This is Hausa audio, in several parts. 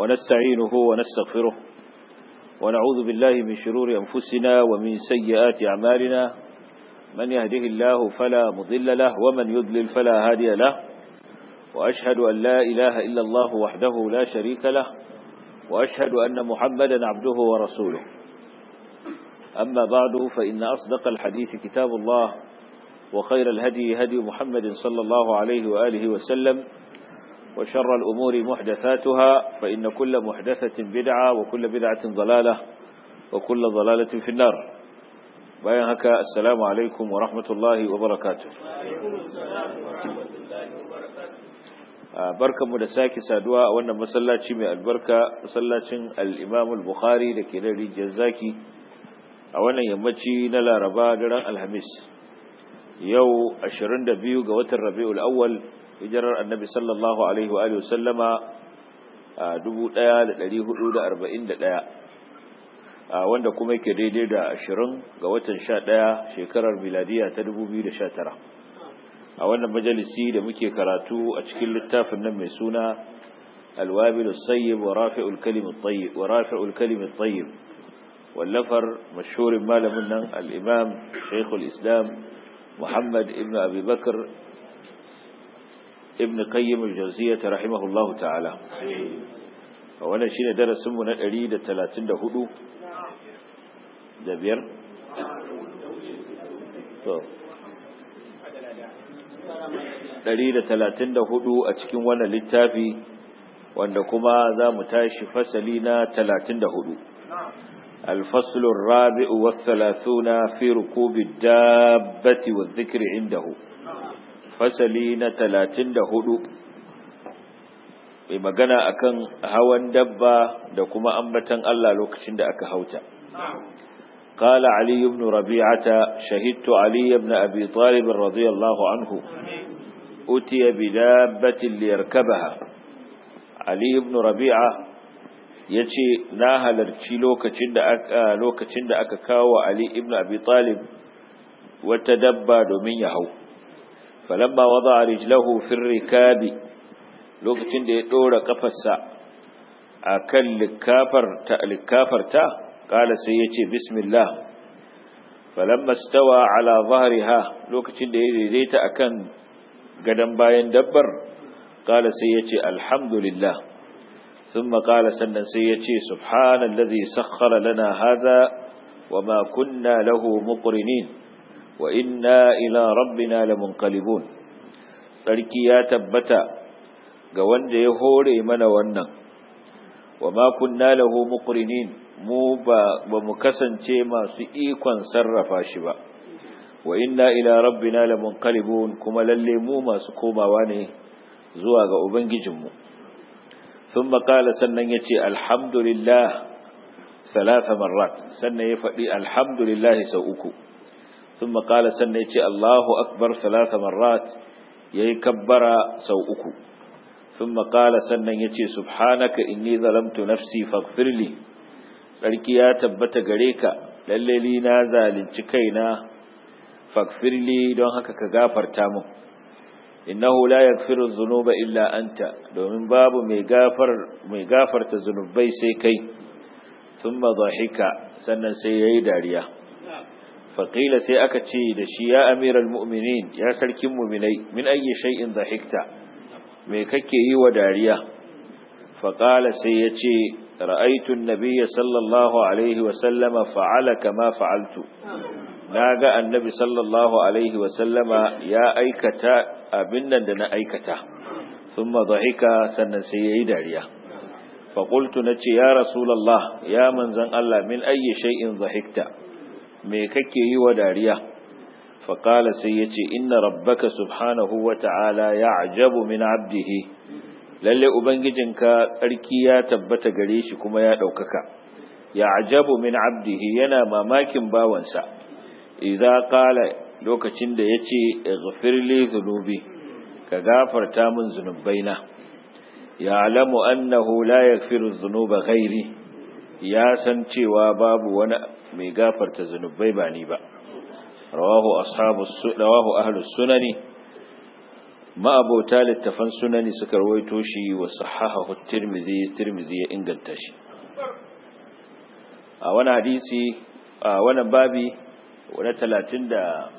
ونستعينه ونستغفره ونعوذ بالله من شرور أنفسنا ومن سيئات أعمالنا من يهده الله فلا مضل له ومن يضلل فلا هادي له وأشهد أن لا إله إلا الله وحده لا شريك له وأشهد أن محمدا عبده ورسوله أما بعد فإن أصدق الحديث كتاب الله وخير الهدي هدي محمد صلى الله عليه وآله وسلم وشر الأمور محدثاتها فإن كل محدثة بدعة وكل بدعة ضلالة وكل ضلالة في النار bayan haka assalamu alaikum wa rahmatullahi wa barakatuh barkanmu da sake saduwa a wannan masallaci mai albarka masallacin al-Imam al-Bukhari da ke da rijiyar zaki a wannan yammaci na Laraba daren Alhamis yau 22 ga watan Rabiul Awwal hijirar Annabi sallallahu alaihi wa alihi wasallama 1441 wanda kuma yake daidai da ashirin ga watan sha ɗaya shekarar miladiya ta dubu biyu da sha tara a wannan majalisi da muke karatu a cikin littafin nan mai suna alwabilu sayyib wa rafi'ul kalimin tayyib wa rafi'ul kalimin tayyib wallafar mashhurin malamin nan al-imam shaykhul islam muhammad ibn abi bakr ibn qayyim al-jawziyyah rahimahullahu ta'ala wannan shine darasin mu na 134 da biyar to ɗari da talatin da hudu a cikin wannan littafi wanda kuma za mu tashi fasali na talatin da hudu الفصل الرابع والثلاثون في ركوب الدابة والذكر عنده فسلين تلاتين دهدو بمغانا أكن هوان دبا دكما أنبتن الله لوكشن دا أكا هوتا قال علي بن ربيعة شهدت علي بن أبي طالب رضي الله عنه أتي بدابة ليركبها علي بن ربيعة yace na halarci lokacin da aka lokacin da aka kawo Ali ibn Abi Talib wata dabba domin ya hau falamma wada'a rijlahu fi rikabi lokacin da ya dora kafarsa akan likafar ta likafar ta قال سيتي بسم الله فلما استوى على ظهرها لوكتين da ya daidaita akan gadan bayan dabbar قال سيتي الحمد لله ثم قال سنن سيتي سبحان الذي سخر لنا هذا وما كنا له مقرنين وإنا إلى ربنا لمنقلبون sarki ya tabbata ga wanda ya hore mana wannan وما كنا له مقرنين mu ba ba mu kasance masu ikon sarrafa shi ba wa inna ila rabbina lamunqalibun kuma lalle mu masu komawa ne zuwa ga ubangijinmu thumma qala sannan yace alhamdulillah thalatha marrat sannan ya faɗi alhamdulillah sau uku thumma qala sannan yace allahu akbar thalatha marrat yayi kabbara sau uku thumma qala sannan yace subhanaka inni zalamtu nafsi faghfirli tsarki ya tabbata gare ka lallali na zalunci kaina fakfirli don haka ka gafarta mun innahu la yaghfiru dhunuba illa anta domin babu mai gafar mai gafarta zunubai sai kai thumma dhahika sannan sai yayi dariya faqila sai aka ce da shi ya amiral mu'minin ya sarkin mu'minai min ayyi shay'in dhahikta me kake yi wa dariya faqala sai yace رأيت النبي صلى الله عليه وسلم فعل كما فعلت ناغا النبي صلى الله عليه وسلم يا أيكتا أبنا دنا أيكتا ثم ضحك سنن سيئي داريا فقلت نتي يا رسول الله يا من زن الله من أي شيء ضحكت ميككي وداريا فقال سيتي إن ربك سبحانه وتعالى يعجب من عبده lalle ubangijinka tsarki ya tabbata gare shi kuma ya ɗaukaka ya ajabu min abdihi yana mamakin bawansa idza qala lokacin da yace ighfirli dhunubi ka gafarta min zunubaina ya'lamu annahu la yaghfiru dhunuba ghairi ya san cewa babu wani mai gafarta zunubai ba ni ba rawahu ashabu rawahu ahlus sunani ma'abota littafan sunani suka rawaito shi wa sahahahu tirmidhi tirmidhi ya inganta shi a wani hadisi a wani babi wani talatin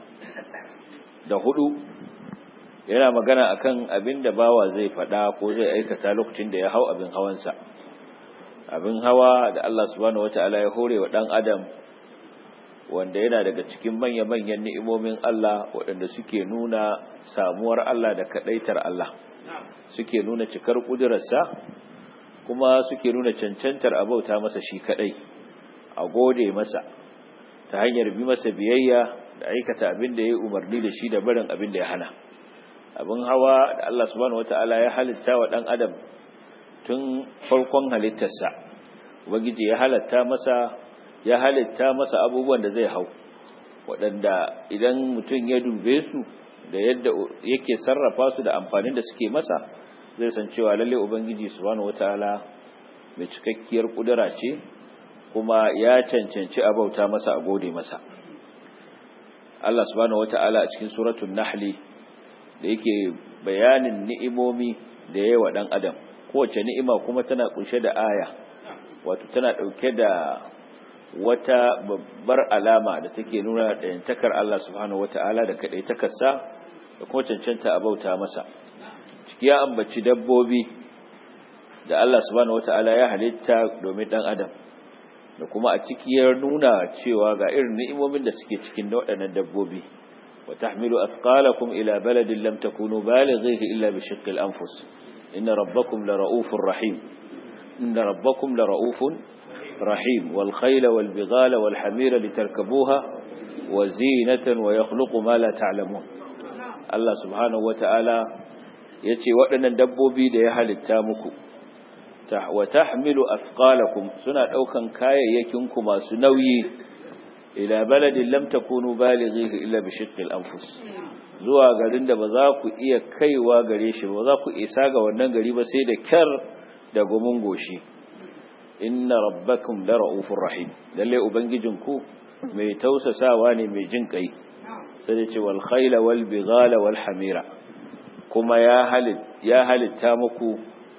da hudu yana magana akan abin da bawa zai fada ko zai aikata lokacin da ya hau abin hawansa abin hawa da Allah subhanahu wata'ala ya hore wa dan adam wanda yana daga cikin manya-manyan ni'imomin Allah waɗanda suke nuna samuwar Allah da kaɗaitar Allah suke nuna cikar ƙudurarsa kuma suke nuna cancantar abauta masa shi kaɗai a gode masa ta hanyar bi masa biyayya da aikata abin da ya umarni da shi da barin abin da ya hana abin hawa da Allah subhanahu wata'ala ya halitta wa ɗan adam tun farkon halittarsa ubangiji ya halatta masa ya halitta masa abubuwan da zai hau waɗanda idan mutum ya dube su da yadda yake sarrafa su da amfanin da suke masa zai san cewa lalle ubangiji subhanahu wataala mai cikakkiyar kudura ce kuma ya cancanci abauta masa a gode masa Allah subhanahu wataala a cikin suratul nahli da yake bayanin ni'imomi da yawa dan adam kowace ni'ima kuma tana kunshe da aya wato tana dauke da wata babbar alama da take nuna ɗayantakar Allah subhanahu wata'ala da kaɗaitakarsa da kuma cancanta a bauta masa ciki ya ambaci dabbobi da Allah subhanahu wata'ala ya halitta domin ɗan adam da kuma a ciki ya nuna cewa ga irin ni'imomin da suke cikin waɗannan dabbobi wa tahmilu athqalakum ila baladin lam takunu balighihi illa bi shiqqil anfus inna rabbakum la ra'ufur rahim inna rabbakum la ra'ufun رحيم والخيل والبغال والحمير لتركبوها وزينة ويخلق ما لا تعلمون الله سبحانه وتعالى yace waɗannan dabbobi da ya halitta muku wa tahmilu athqalakum suna ɗaukan kayayyakin ku masu nauyi ila baladin lam takunu balighihi illa bi shiqqil anfus zuwa garin da ba za ku iya kaiwa gare shi ba za ku isa ga wannan gari ba sai da kyar da gumin goshi inna rabbakum la ra'ufur rahim lalle ubangijinku mai tausasawa ne mai jin kai sai da ce wal khayla wal bighala wal hamira kuma ya halit ya halitta muku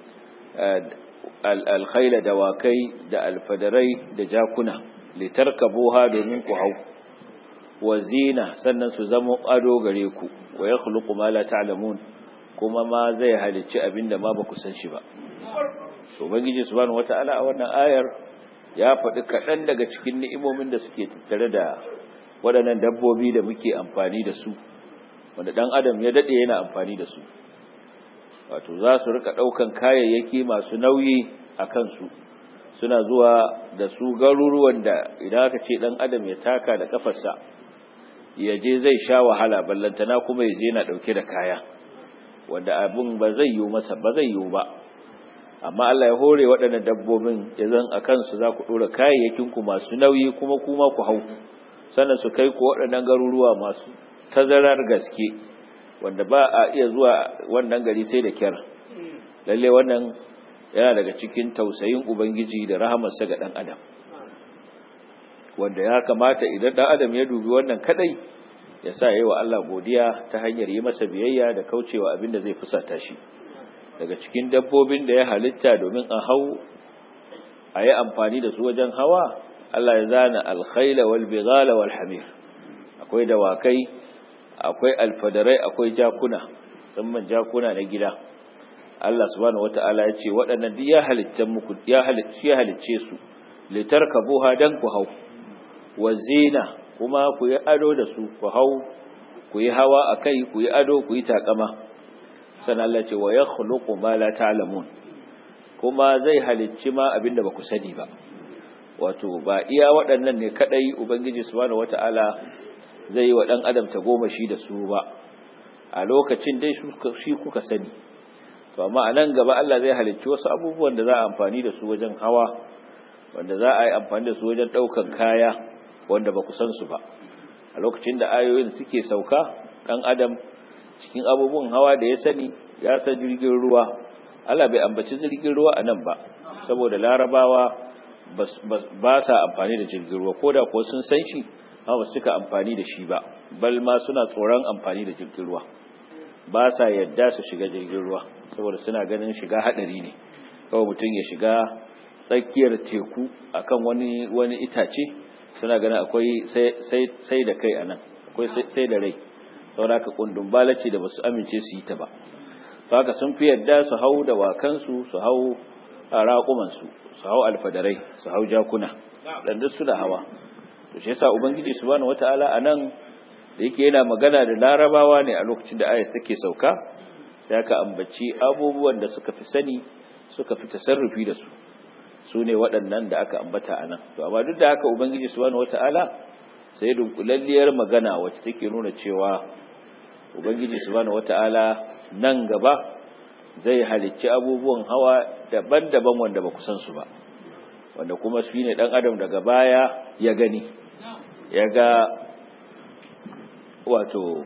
al khayla dawakai da alfadarai da jakuna litarkabuha domin ku hau wa zina sannan su zama ado gare ku wa yakhluqu ma la ta'lamun kuma ma zai halicci abinda ma ba ku san shi ba ubangiji subhanahu wata'ala a wannan ayar ya faɗi kaɗan daga cikin ni'imomin da suke tattare da waɗannan dabbobi da muke amfani da su wanda ɗan adam ya daɗe yana amfani da su wato za su rika ɗaukan kayayyaki masu nauyi a kansu suna zuwa da su garuruwan da idan aka ce ɗan adam ya taka da ƙafarsa ya je zai sha wahala ballantana kuma ya je na ɗauke da kaya wanda abin ba zai yiwu masa ba zai yiwu ba amma Allah ya hore waɗannan dabbobin ya zan a kansu za ku ɗora kayayyakinku masu nauyi kuma kuma ku hau sannan su kai ku waɗannan garuruwa masu tazarar gaske wanda ba a iya zuwa wannan gari sai da kyar lalle wannan yana daga cikin tausayin ubangiji da rahamarsa ga ɗan adam wanda ya kamata idan ɗan adam ya dubi wannan kadai ya sa yi wa Allah godiya ta hanyar yi masa biyayya da kaucewa abin da zai fusata shi daga cikin dabbobin da ya halitta domin a hau a yi amfani da su wajen hawa Allah ya zana alkhaila wal bighala wal hamir akwai dawakai akwai alfadarai akwai jakuna musamman jakuna na gida Allah subhanahu wataala ya ce waɗannan duk ya halitta muku ya halitta ya halicce su litarkabuha dan ku hau wa zina kuma ku yi ado da su ku hau ku yi hawa akai ku yi ado ku yi takama sannan Allah ce wa ya khuluqu ma la ta'lamun kuma zai halicci ma abinda baku sani ba wato ba iya waɗannan ne kadai ubangiji subhanahu wata'ala zai yi wa dan adam ta goma shi da su ba a lokacin dai shi kuka sani to amma a nan gaba Allah zai halicci wasu abubuwan da za a amfani da su wajen hawa wanda za a yi amfani da su wajen ɗaukan kaya wanda ba ku san su ba a lokacin da ayoyin suke sauka ɗan adam cikin abubuwan hawa da ya sani ya san jirgin ruwa Allah bai ambaci jirgin ruwa a nan ba saboda larabawa ba sa amfani da jirgin ruwa ko da kuwa sun san shi amma ba su cika amfani da shi ba bal ma suna tsoron amfani da jirgin ruwa ba sa yadda su shiga jirgin ruwa saboda suna ganin shiga hadari ne kawai mutum ya shiga tsakiyar teku akan wani wani itace suna ganin akwai sai sai da kai anan akwai sai da rai saboda ka kundun balace da basu amince su yi ta ba haka sun fi yadda su hau da wakansu su hau raƙumansu su hau alfadarai su hau jakuna dan duk su da hawa to shi yasa ubangiji subhanahu wataala anan da yake yana magana da larabawa ne a lokacin da ayat take sauka sai aka ambaci abubuwan da suka fi sani suka fi tasarrufi da su su ne waɗannan da aka ambata anan to amma duk da haka ubangiji subhanahu wataala sai dunkulalliyar magana wacce take nuna cewa ubangiji subhanahu wataala nan gaba zai halicci abubuwan hawa daban-daban wanda ba ku san su ba wanda kuma su ne dan adam daga baya ya gani ya ga wato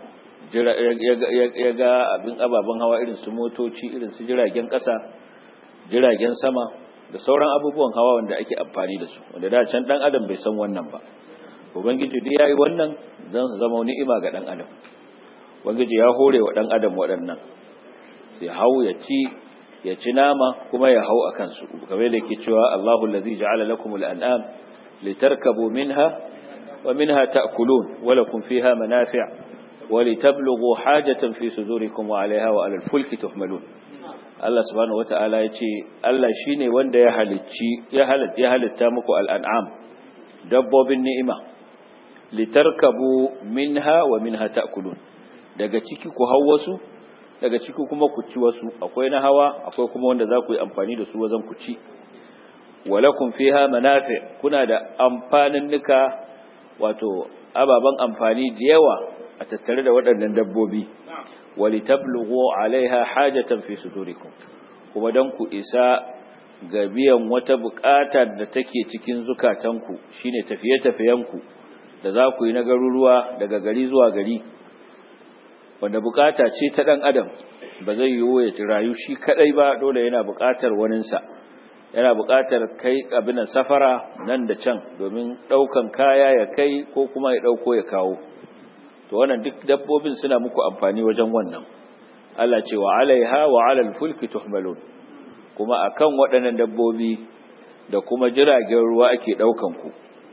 ya ga abin ababen hawa irin su motoci irin su jiragen ƙasa jiragen sama da sauran abubuwan hawa wanda ake amfani da su wanda da can dan adam bai san wannan ba ubangiji dai yayi wannan don su zama ni'ima ga dan adam ubangiji ya hore wa dan adam waɗannan sai hau ya ci ya ci nama kuma ya hau akan su kamar da yake cewa Allahu allazi ja'ala lakumul an'am litarkabu minha ومنها تأكلون ولكم فيها منافع ولتبلغوا حاجة في صدوركم وعليها وعلى الفلك تحملون Allah subhanahu wata'ala ya ce Allah shi ne wanda ya halicci ya halitta muku al'an'am dabbobin ni'ima litarkabu minha wa minha ta'kulun daga ciki ku hau wasu daga ciki kuma ku ci wasu akwai na hawa akwai kuma wanda za ku yi amfani da su wajen ku ci walakum fiha manafi kuna da amfanin nika wato ababen amfani da yawa a tattare da waɗannan dabbobi wali tablughu alaiha hajatan fi sudurikum kuma dan ku isa ga biyan wata bukata da take cikin zukatanku shine tafiye-tafiyenku da za ku yi na garuruwa daga gari zuwa gari wanda bukata ce ta dan adam ba zai yiwu ya rayu shi kadai ba dole yana bukatar waninsa yana buƙatar kai abin safara nan da can domin ɗaukan kaya ya kai ko kuma ya ɗauko ya kawo to wannan duk dabbobin suna muku amfani wajen wannan Allah ce wa alaiha wa alal fulki tuhmalun kuma akan waɗannan dabbobi da kuma jiragen ruwa ake ɗaukan ku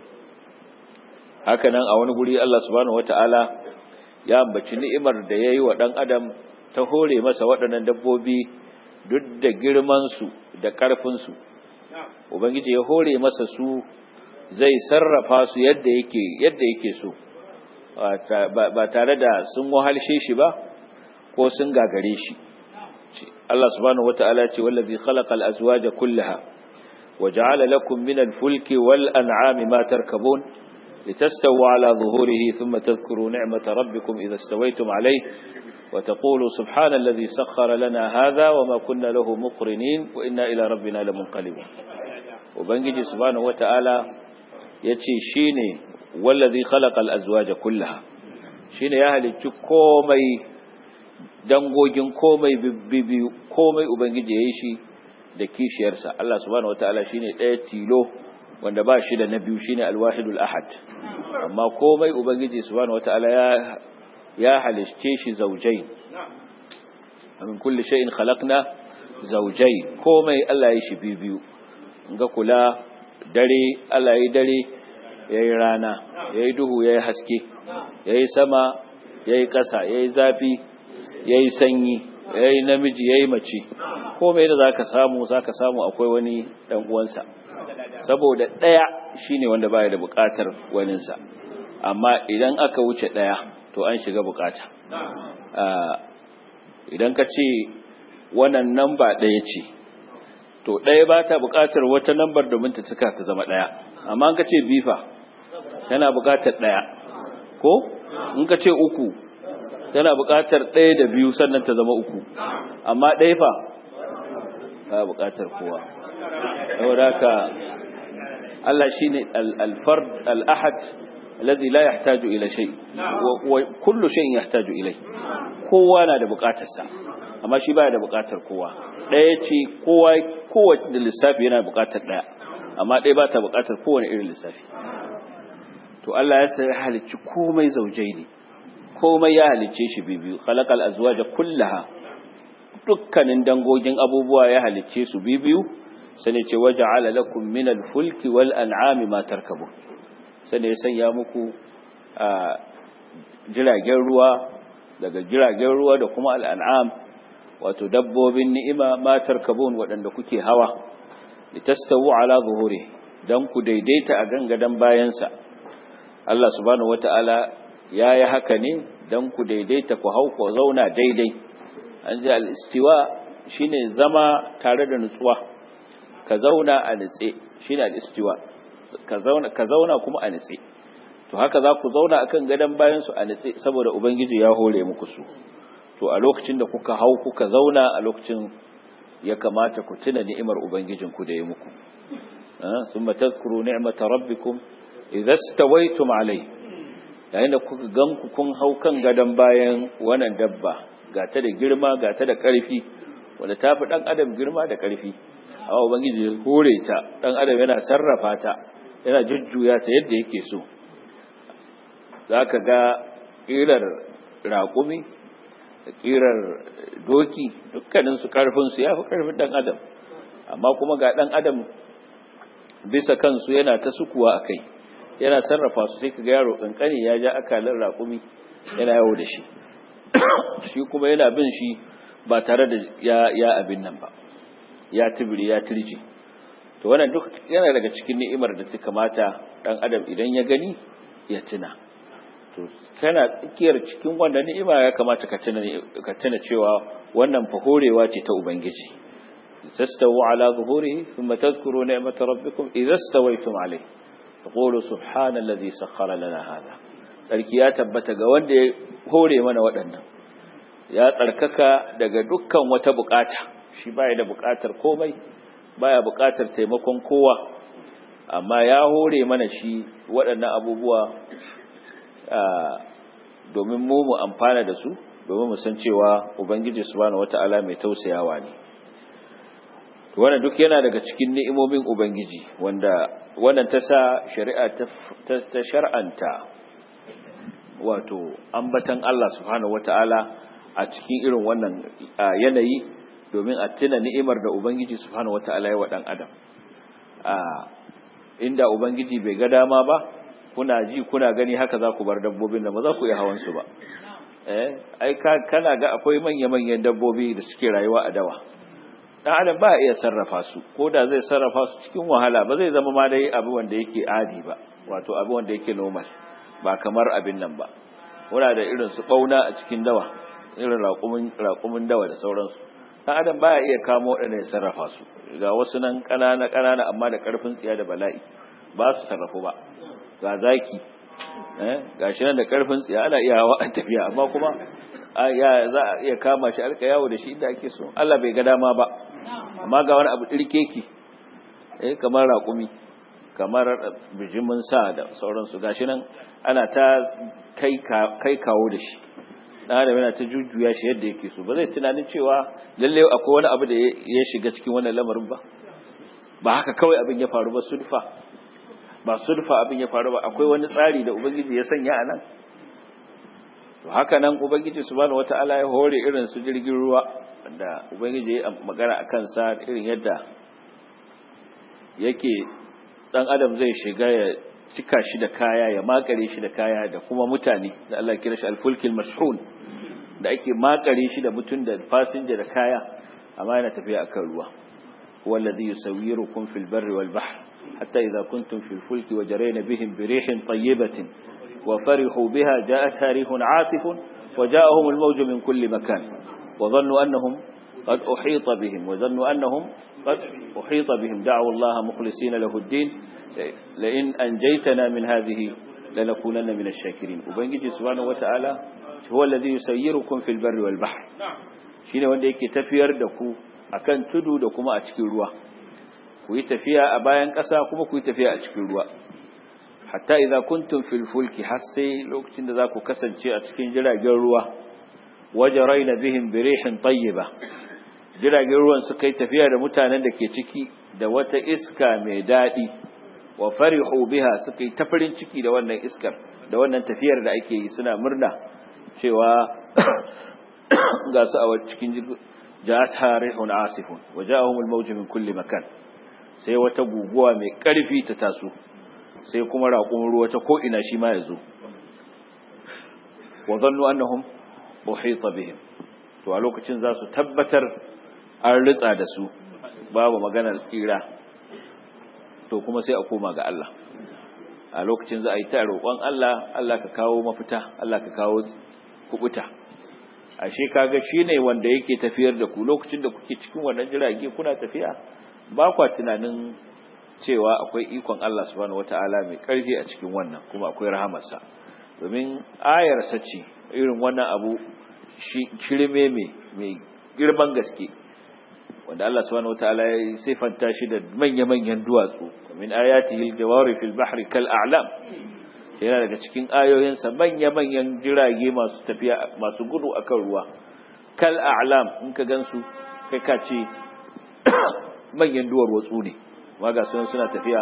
haka nan a wani guri Allah subhanahu wata'ala ya ambaci ni'imar da yayi wa ɗan adam ta hore masa waɗannan dabbobi duk da girman su da ƙarfin su ubangiji ya hore masa su zai sarrafa su yadda yake yadda yake so ba tare da sun wahalshe shi ba ko sun gagare shi Allah subhanahu wataala ce wallazi khalaqal azwaja kullaha waja'ala lakum minal fulki wal an'ami ma tarkabun litastawu ala zuhurihi thumma tadhkuru ni'mata rabbikum idha istawaytum alayhi وتقولوا سبحان الذي سخر لنا هذا وما كنا له مقرنين وإنا إلى ربنا لمنقلبون وبنجي سبحانه وتعالى يتشي شيني والذي خلق الأزواج كلها شيني يهل كومي dangogin komai bibbiyu komai ubangiji yayi shi da kishiyarsa Allah subhanahu wataala shine ɗaya tilo wanda ba shi da na biyu shine alwahidul ahad amma komai ubangiji subhanahu wataala ya ya halitte shi zaujai min kulli shay'in khalaqna zaujai komai Allah ya shi biyu ga kula dare Allah ya dare yayi rana yayi duhu yayi haske yayi sama yayi ƙasa yayi zafi yayi sanyi yayi namiji yayi mace komai da zaka samu zaka samu akwai wani dan uwansa saboda daya shine wanda baya da bukatar waninsa amma idan aka wuce daya to an shiga bukata idan ka ce wannan namba ɗaya ce to ɗaya ba ta bukatar wata nambar domin ta cika ta zama ɗaya amma ka ce bifa tana bukatar ɗaya ko in ka ce uku tana bukatar ɗaya da biyu sannan ta zama uku amma ɗaya fa ba bukatar kowa saboda haka Allah shine al-fard al-ahad alladhi la yahtaju ila shay wa kullu shay'in yahtaju ilay kowa na da bukatar sa amma shi baya da bukatar kowa daya ce kowa kowace lissafi yana bukatar daya amma daya ba ta bukatar kowane irin lissafi to Allah ya sai halicci komai zaujai ne komai ya halicce shi bibiyu khalaqal azwaja kullaha dukkanin dangogin abubuwa ya halicce su bibiyu sai ce waja'ala lakum minal fulki wal an'ami ma tarkabun sai ya sanya muku a jiragen ruwa daga jiragen ruwa da kuma al'an'am wato dabbobin ni'ima ma tarkabun waɗanda kuke hawa litastawu ala zuhuri dan ku daidaita a gangadan bayansa Allah subhanahu wata'ala ya yi haka ne dan ku daidaita ku hau ku zauna daidai an ji al-istiwa shine zama tare da nutsuwa ka zauna a nutse shine al-istiwa ka zauna ka zauna kuma a nutse to haka za ku zauna akan gadan bayan su a nutse saboda ubangiji ya hore muku su to a lokacin da kuka hau kuka zauna a lokacin ya kamata ku tuna ni'imar ubangijinku da ya muku ثم تذكروا نعمة ربكم إذا استويتم عليه yayin da kuka ganku kun hau kan gadon bayan wannan dabba ga ta da girma ga ta da ƙarfi wanda ta fi ɗan adam girma da ƙarfi amma ubangiji ya hore ta ɗan adam yana sarrafa ta yana jujjuya ta yadda yake so za ka ga ƙirar raƙumi da ƙirar doki dukkaninsu ƙarfinsu ya fi ƙarfin ɗan adam amma kuma ga ɗan adam bisa kansu yana ta sukuwa a kai yana sarrafa su sai ka ga yaro kankani ya ja akalin raƙumi yana yawo da shi shi kuma yana bin shi ba tare da ya, ya abin nan ba ya tibiri ya tirji to wannan duk yana daga cikin ni'imar da ta kamata dan adam idan ya gani ya tuna to kana tsakiyar cikin wannan ni'ima ya kamata ka tuna ka tuna cewa wannan fa horewa ce ta ubangiji تستووا على ظهوره ثم تذكروا نعمة ربكم إذا استويتم عليه تقولوا سبحان الذي سخر لنا هذا sarki ya tabbata ga wanda ya hore mana waɗannan ya tsarkaka daga dukkan wata bukata shi baya da bukatar komai baya bukatar taimakon kowa amma ya hore mana shi waɗannan abubuwa domin mu mu amfana da su domin mu san cewa ubangiji subhanahu wata'ala mai tausayawa ne wannan duk yana daga cikin ni'imomin ubangiji wanda wannan ta sa shari'a ta shar'anta wato ambatan Allah subhanahu wata'ala a cikin irin wannan yanayi domin a tuna ni'imar da ubangiji subhanahu wata'ala ya wa dan adam inda ubangiji bai ga dama ba kuna ji kuna gani haka za ku bar dabbobin da ba za ku iya hawan su ba eh ai kana ga akwai manya-manyan dabbobi da suke rayuwa a dawa dan adam ba iya sarrafa su ko da zai sarrafa su cikin wahala ba zai zama ma dai abu wanda yake adi ba wato abu wanda yake normal ba kamar abin nan ba muna da irin su bauna a cikin dawa irin raƙumin raƙumin dawa da sauransu dan adam baya iya kamo waɗanda ya sarrafa su ga wasu nan ƙanana ƙanana amma da ƙarfin tsiya da bala'i ba su sarrafu ba ga zaki eh gashi nan da ƙarfin tsiya ana iya hawa a tafiya amma kuma ya za a iya kama shi alka yawo da shi inda ake so Allah bai ga dama ba amma ga wani abu ɗirkeki eh kamar raƙumi kamar bijimin sa da sauransu gashi nan ana ta kai kawo da shi ɗan adam yana ta jujjuya shi yadda yake so ba zai tunanin cewa lalle akwai wani abu da ya shiga cikin wannan lamarin ba ba haka kawai abin ya faru ba sulfa ba sulfa abin ya faru ba akwai wani tsari da ubangiji ya sanya a nan to haka nan ubangiji subhanahu wata'ala ya hore irin su jirgin ruwa wanda ubangiji ya magana a kansa irin yadda yake dan adam zai shiga ya cika shi da kaya ya makare shi da kaya da kuma mutane da Allah kira shi alfulkil mashhun da ake makare shi da mutun da fasinja da kaya amma yana tafiya akan ruwa wallazi yusawwirukum fil barri wal bahr hatta idha kuntum fil fulki wajrayna bihim bi rihin tayyibatin wa farihu biha ja'atha rihun 'asifun وجاءهم الموج من كل مكان وظنوا أنهم قد أحيط بهم وظنوا أنهم قد أحيط بهم دعوا الله مخلصين له الدين لئن أنجيتنا من هذه لنكونن من الشاكرين وبنجي سبحانه وتعالى هو الذي يسيركم في البر والبحر shine wanda yake tafiyar da ku akan tudu da kuma a cikin ruwa ku yi tafiya a bayan ƙasa kuma ku yi tafiya a cikin ruwa hatta idza kuntum fil fulki har sai lokacin da za ku kasance a cikin jiragen ruwa wajaraina bihim birihin tayyiba jiragen ruwan suka yi tafiya da mutanen da ke ciki da wata iska mai daɗi wa farihu biha suka yi ta farin ciki da wannan iskar da wannan tafiyar da ake yi suna murna cewa ga su a cikin jirgin jata rihun asifun waja'ahum al-mawj min kulli makan sai wata guguwa mai karfi ta taso sai kuma raƙon ruwa ta ko ina shi ma yazo wa dhannu annahum uhita bihim to a lokacin za su tabbatar an ritsa da su babu maganar tsira to kuma sai a koma ga Allah a lokacin za a yi ta roƙon Allah Allah ka kawo mafita Allah ka kawo kubuta ashe kaga shine wanda yake tafiyar da ku lokacin da kuke cikin wannan jirage kuna tafiya ba kwa tunanin cewa akwai ikon Allah subhanahu wataala mai karfi a cikin wannan kuma akwai rahamarsa domin ayar sace irin wannan abu shirme mai girman gaske wanda Allah subhanahu wataala ya sifanta shi da manya-manyan duwatsu min ayatihi al-jawari fil bahri kal a'lam yana daga cikin ayoyinsa manya-manyan jirage masu tafiya masu gudu akan ruwa kal a'lam in ka gansu kai ka ce manyan duwar watsu ne ga sunan suna tafiya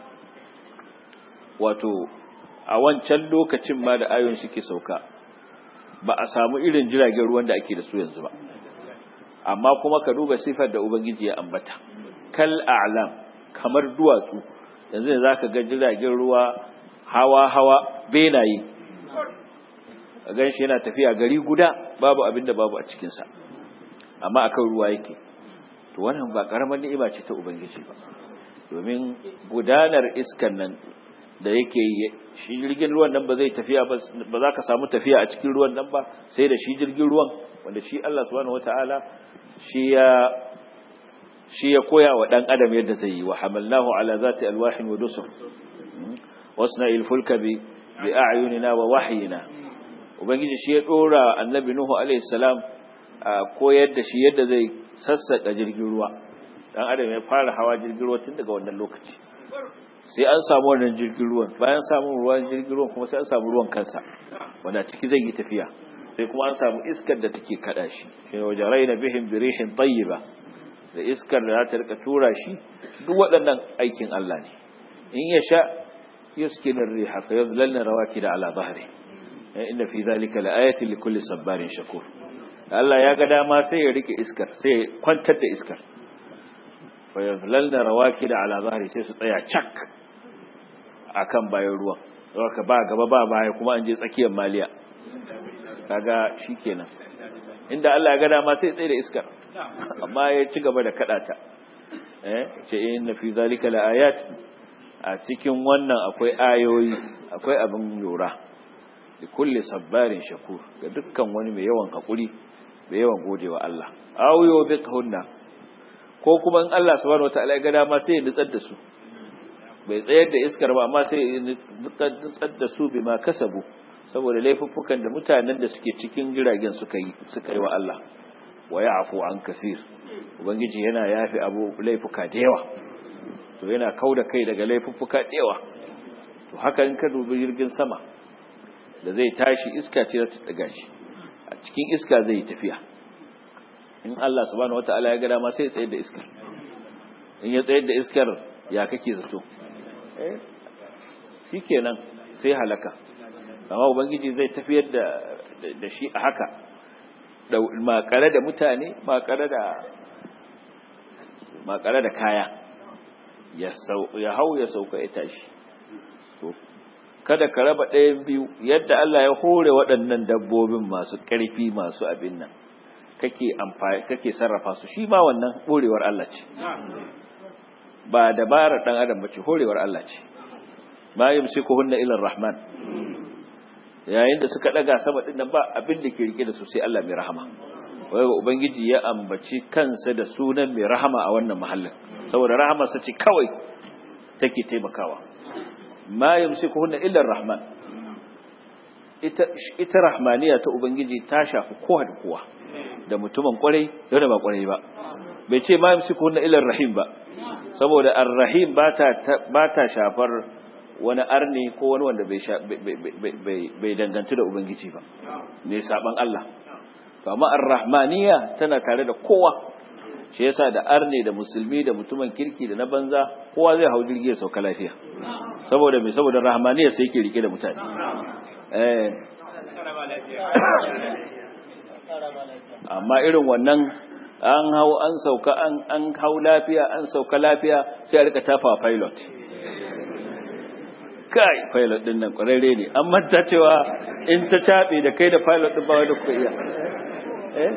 wato a wancan lokacin ma da ayoyin suke sauka ba a samu irin jiragen ruwan da ake da su yanzu ba amma kuma ka duba sifar da ubangiji ya ambata kal a'lam kamar duwatsu yanzu ne zaka ga jiragen ruwa hawa hawa benaye a ganshi yana tafiya gari guda babu abin da babu a cikin sa amma akan ruwa yake to wannan ba karamar ni'ima ce ta ubangiji ba domin gudanar iskan nan da yake yi shi jirgin ruwan nan ba zai tafiya ba ba za ka samu tafiya a cikin ruwan nan ba sai da shi jirgin ruwan wanda shi Allah subhanahu wataala shi ya shi ya koya wa dan adam yadda zai yi wa hamalnahu ala zati alwahin wa dusur wasna ilfulka bi bi a'yunina wa wahyina ubangiji shi ya dora annabi nuhu alaihi salam koyar da shi yadda zai sassaka jirgin ruwa dan adam ya fara hawa jirgin ruwa tun daga wannan lokaci sai an samu wannan jirgin ruwan bayan samun ruwan jirgin ruwan kuma sai an samu ruwan kansa wanda ciki zai yi tafiya sai kuma an samu iskar da take kada shi shi ne wajen raina bihim birihin tayyiba da iskar da za ta rika tura shi duk waɗannan aikin Allah ne in ya sha yuskinin riha fa yadhlalna rawakida ala dhahri inna fi dhalika laayatin likulli sabbarin shakur Allah ya ga dama sai ya rike iskar sai ya kwantar da iskar fa yadhlalna rawakida ala dhahri sai su tsaya cak akan bayan ruwan ka ba gaba ba baya kuma an je tsakiyar maliya kaga shikenan inda Allah ya ga dama sai tsaye da iskar amma ya ci gaba da kadata eh ce inna fi zalika laayat a cikin wannan akwai ayoyi akwai abin lura da kulli sabbarin shakur ga dukkan wani mai yawan hakuri mai yawan godewa Allah awiyo biqhunna ko kuma in Allah subhanahu wataala ya ga dama sai ya nutsar da su bai tsayar da iskar ba amma sai ya nutsar da su bima kasabu saboda laifuffukan da mutanen da suke cikin jiragen suka yi suka yi wa Allah wa ya'fu an kasir ubangiji yana yafi abu laifuka da yawa to yana kauda kai daga laifuffuka da yawa to haka in ka dubi jirgin sama da zai tashi iska ce ta daga shi a cikin iska zai yi tafiya in Allah subhanahu wataala ya ga dama sai ya tsayar da iskar in ya tsayar da iskar ya kake zato eh shikenan sai halaka amma ubangiji zai tafiyar da da shi a haka da makare da mutane makare da makare da kaya ya sau ya hau ya sauka ya tashi to kada ka raba ɗayan biyu yadda Allah ya hore waɗannan dabbobin masu ƙarfi masu abin nan kake amfani kake sarrafa su shi ma wannan horewar Allah ce ba dabarar dan adam bace horewar Allah ce ma yumsikuhunna ila rahman yayin da suka daga sama din nan ba abin da ke rike da su sai Allah mai rahama wai ga ubangiji ya ambaci kansa da sunan mai rahama a wannan mahallin saboda rahama sa ce kawai take taimakawa ma yumsikuhunna illa rahman ita ita rahmaniya ta ubangiji ta shafi kowa da kowa da mutumin kwarai da wanda ba kwarai ba bai ce ma yumsikuhunna illa rahim ba saboda ar-rahim ba ta ba ta shafar wani arni ko wani wanda bai dangantu da Ubangiji ba, ne saban Allah. Amma ar-Rahmaniya tana tare da kowa, shi yasa da arni da musulmi da mutumin kirki da na banza, kowa zai hau jirgi ya sauka lafiya. Saboda mai saboda Rahmaniya sai ke rike da mutane. amma irin wannan an hau an sauka an an hau lafiya an sauka lafiya sai a rika tafa pilot kai pilot din nan kwararre ne an manta cewa in ta tabe da kai da pilot din ba wanda ku iya eh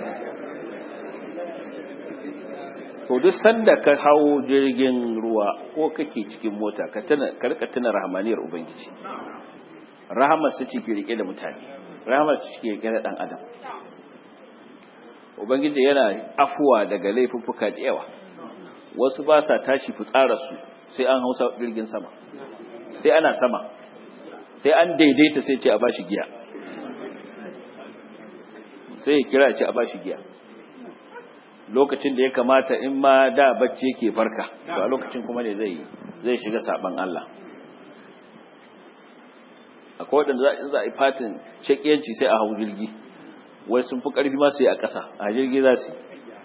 to duk sanda ka hau jirgin ruwa ko kake cikin mota ka tana ka rika tuna rahmaniyar ubangiji rahamar su ce ke rike da mutane rahamar su ke rike da dan adam ubangiji yana afuwa daga laifuffuka da yawa wasu ba sa tashi fitsararsu sai an hausa jirgin sama sai ana sama sai an daidaita sai ce a bashi giya sai ya kira ce a bashi giya lokacin da ya kamata in ma da bacci yake farka to a lokacin kuma ne zai zai shiga saban Allah akwai wadanda za a yi fatin shakiyanci sai a hau jirgi wai sun fi ƙarfi ma su yi a ƙasa a jirgi za su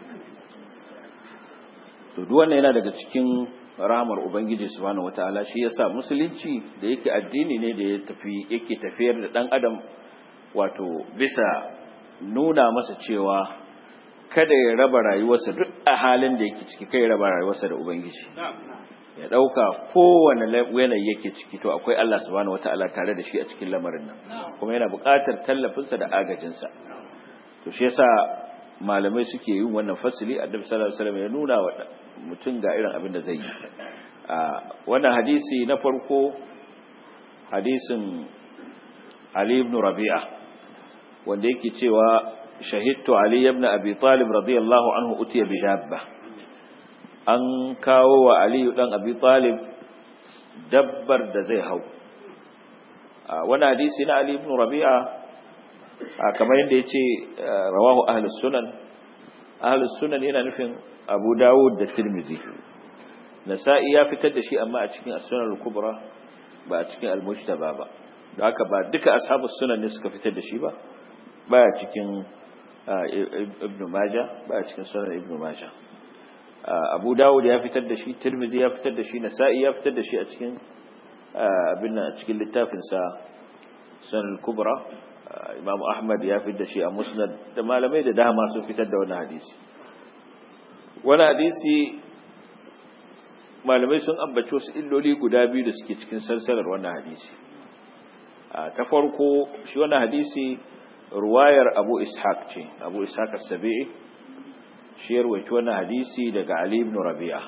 to duk wannan yana daga cikin rahamar ubangiji subhanahu wataala shi yasa musulunci da yake addini ne da ya tafi yake tafiyar da dan adam wato bisa nuna masa cewa kada ya raba rayuwarsa duk a halin da yake ciki kai ya raba rayuwarsa da ubangiji ya dauka kowane yanayi yake ciki to akwai Allah subhanahu wataala tare da shi a cikin lamarin nan kuma yana buƙatar tallafinsa da agajinsa to shi yasa malamai suke yin wannan fasili annabi sallallahu alaihi wasallam ya nuna wa mutum ga irin abin da zai yi wannan hadisi na farko hadisin Ali ibn Rabi'a wanda yake cewa shahidtu Ali ibn Abi Talib radiyallahu anhu utiya bi dabba an kawo wa Ali dan Abi Talib dabbar da zai hau wannan hadisi na Ali ibn Rabi'a kamar yadda ya ce rawahu ahlus sunan ahlus sunan yana nufin abu dawud da tirmidhi nasa'i ya fitar da shi amma a cikin as-sunan al-kubra ba a cikin al-mujtaba ba da haka ba duka ashabus sunan ne suka fitar da shi ba baya cikin ibnu majah baya cikin sunan ibnu majah abu dawud ya fitar da shi tirmidhi ya fitar da shi nasa'i ya fitar da shi a cikin abin nan a cikin littafin sa sunan al-kubra Imam Ahmad ya fitar da shi a Musnad da malamai da dama sun fitar da wannan hadisi. Wannan hadisi malamai sun ambaci wasu illoli guda biyu da suke cikin sarsalar wannan hadisi. Ta farko shi wannan hadisi ruwayar Abu Ishaq ce, Abu Ishaq as-Sabi'i shi ya rawaito wannan hadisi daga Ali ibn Rabi'a.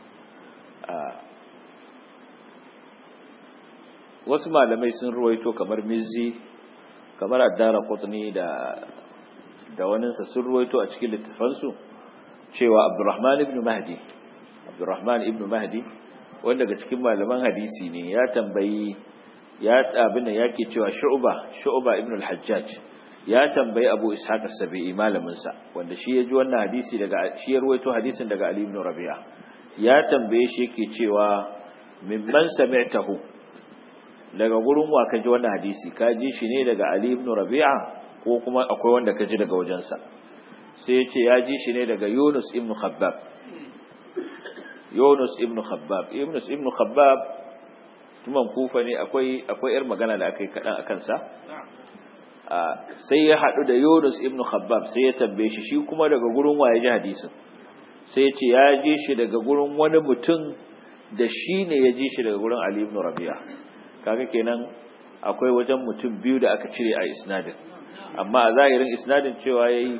Wasu malamai sun ruwaito kamar Mizzi kamar addara qutni da da waninsa sun ruwaito a cikin littafansu cewa abdurrahman ibn mahdi abdurrahman ibn mahdi wanda daga cikin malaman hadisi ne ya tambayi ya abin yake cewa shu'ba shu'ba ibn al-hajjaj ya tambayi abu ishaq as-sabi'i malamin sa wanda shi ya ji wannan hadisi daga shi ya ruwaito hadisin daga ali ibn rabi'a ya tambaye shi yake cewa mimman sami'tahu daga gurin wa ka ji wannan hadisi ka ji shi ne daga Ali ibn Rabi'a ko kuma akwai wanda ka ji daga wajensa sai ya ce ya ji shi ne daga Yunus ibn Khabbab Yunus ibn Khabbab Yunus ibn Khabbab tuman kufa ne akwai akwai yar magana da aka yi kaɗan a kansa sai ya haɗu da Yunus ibn Khabbab sai ya tambaye shi shi kuma daga gurin wa ya ji hadisin sai ya ce ya ji shi daga gurin wani mutum da shi ne ya ji shi daga gurin Ali ibn Rabi'a kaga kenan akwai wajen mutum biyu da aka cire a isnadin amma a zahirin isnadin cewa yayi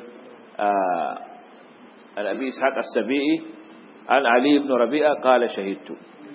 al-abi ishaq as-sabi'i an ali ibn rabi'a qala shahidtu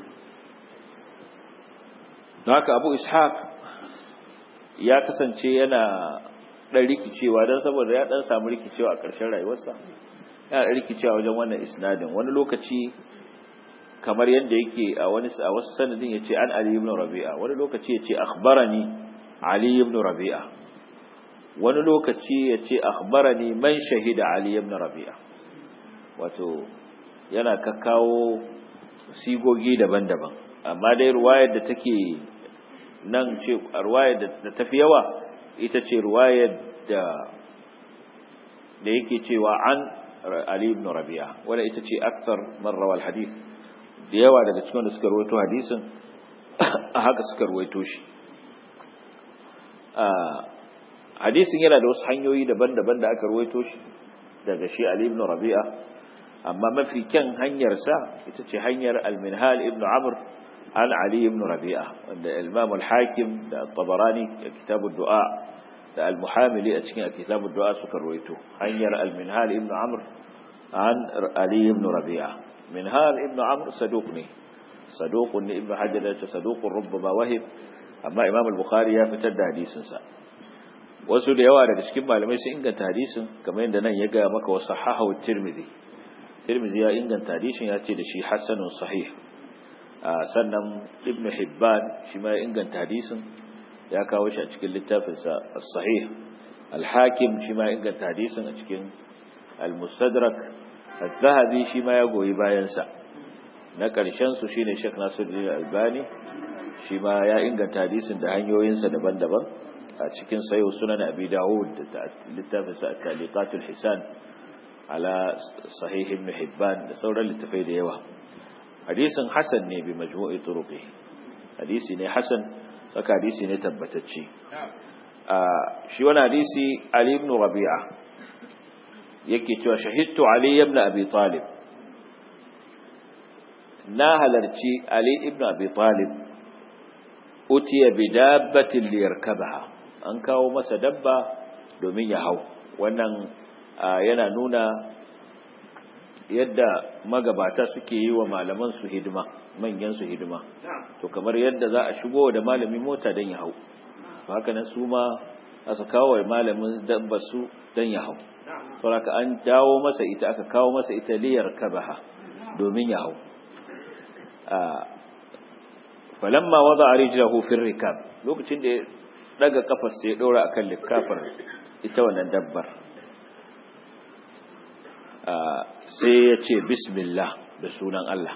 don haka abu ishaq ya kasance yana dan rikicewa dan saboda ya dan samu rikicewa a ƙarshen rayuwarsa yana dan rikicewa wajen wannan isnadin wani lokaci kamar yadda yake a wani a wasu sanadin yace an Ali ibn Rabi'a wani lokaci yace akhbarani Ali ibn Rabi'a wani lokaci yace akhbarani man shahida Ali ibn Rabi'a wato yana kakkawo sigogi daban-daban amma dai ruwayar da take nan ce ruwayar da tafi yawa ita ce ruwayar da da yake cewa an Ali ibn Rabi'a wanda ita ce akthar man rawal hadith da yawa daga cikin da suka ruwaito hadisin a haka suka ruwaito shi hadisin yana da wasu hanyoyi daban-daban da aka ruwaito shi daga shi Ali ibn Rabi'a amma mafi kyan hanyar sa ita ce hanyar al-Minhal ibn Amr an Ali ibn Rabi'a wanda Imam al-Hakim da Tabarani da Kitab ad-Du'a da al-Muhamili a cikin Kitab ad-Du'a suka ruwaito hanyar al-Minhal ibn Amr an Ali ibn Rabi'a Minhal ibn Amr saduq ne saduq ne ibn Hajar ya ce saduqun rubbama wahib amma Imam al-Bukhari ya fitar da hadisin sa wasu da yawa daga cikin malamai sun inganta hadisin kamar yadda nan ya ga maka wasu hahawu tirmidhi tirmidhi ya inganta hadisin ya ce da shi hasanun sahih sannan ibnu hibban shi ma ya inganta hadisin ya kawo shi a cikin littafinsa as-sahih al-hakim shi ma ya inganta hadisin a cikin al-mustadrak az-zahabi shi ma ya goyi bayan sa na karshen su shine Sheikh Nasiruddin Albani shi ma ya inganta hadisin da hanyoyinsa daban-daban a cikin sayo sunan abi dawud da littafin sa taliqatul hisan ala sahih ibn hibban da sauran littafai da yawa hadisin hasan ne bi majmu'i turuqi hadisi ne hasan saka hadisi ne tabbatacce a shi wannan hadisi ali ibn rabi'a yake cewa shahidtu ali ibn abi talib na halarci ali ibn abi talib utiya bi dabbatin liyarkabaha an kawo masa dabba domin ya hau wannan yana nuna yadda magabata suke yi wa malaman su hidima manyan su hidima to kamar yadda za a shigo da malami mota don ya hau haka nan su ma a su kawo wa malamin dabba su don ya hau saboda an dawo masa ita aka kawo masa ita liyarkabaha domin ya hau falamma wada rijlahu fi rikab lokacin da ya daga kafar sai ya dora akan likafar ita wannan dabbar sai ya ce bismillah da sunan Allah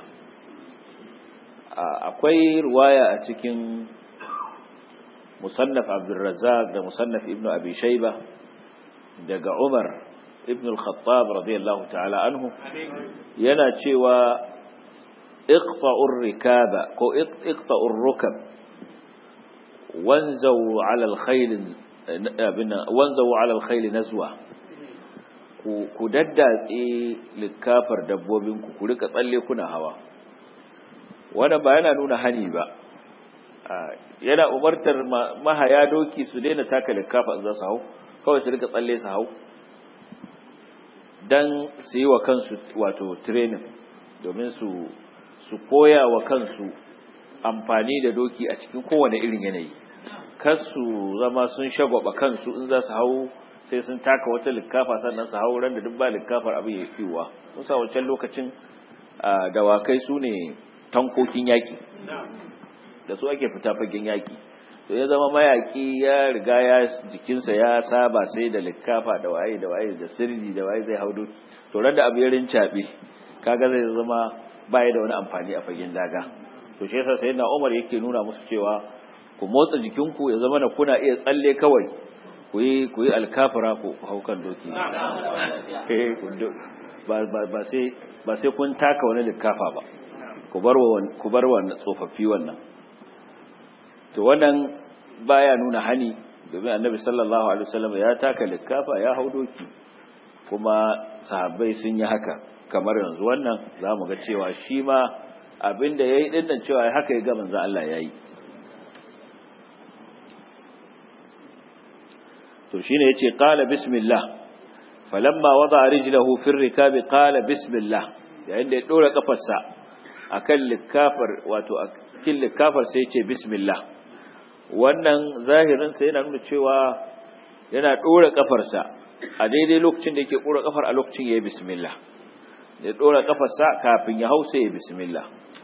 akwai ruwaya a cikin musannaf abdurrazzaq da musannaf ibnu abi shayba daga umar ibn al-khattab radiyallahu ta'ala anhu yana cewa اقطعوا الركاب كو اقطعوا الركب وانزوا على الخيل وانزوا على الخيل نزوة ku daddatse likafar dabbobinku ku rika tsalle kuna hawa wannan ba yana nuna hani ba yana umartar mahaya doki su daina taka likafa in za su hau kawai su rika tsalle su hau dan su yi wa kansu wato training domin su su koya wa kansu amfani da doki a cikin kowane irin yanayi kar su zama sun shagwaba kansu in za su hau sai sun taka wata likkafa sannan su hau ran da duk ba likkafar abin ya fiwa sun sa wancan lokacin dawakai su ne tankokin yaƙi da su ake fita fagen yaƙi to ya zama mayaƙi ya riga ya jikinsa ya saba sai da likkafa da waye da waye da sirri da waye zai hau doki to ran da abu ya rincaɓe kaga zai zama baya da wani amfani a fagen daga to shi yasa sayyidina Umar yake nuna musu cewa ku motsa jikinku ya zama na kuna iya tsalle kawai ku yi ku yi alkafira ku hau kan doki eh ba ba ba sai ba sai kun taka wani likafa ba ku bar wa ku bar wa tsofaffi wannan to wannan baya nuna hani domin annabi sallallahu alaihi wasallam ya taka likafa ya hau doki kuma sahabbai sun yi haka kamar yanzu wannan za mu ga cewa shi ma abinda ya yi ɗinnan cewa haka ya gaban za Allah ya yi to shi ne ya ce ƙala bismillah falamma wada a rijilahu fin rikabi ƙala bismillah yayin da ya ɗora ƙafarsa a kan likafar wato a cikin likafar sai ce bismillah wannan zahirinsa yana nuna cewa yana ɗora ƙafarsa a daidai lokacin da yake ɗora ƙafar a lokacin ya yi bismillah ya dora kafarsa kafin ya hausa ya bismillah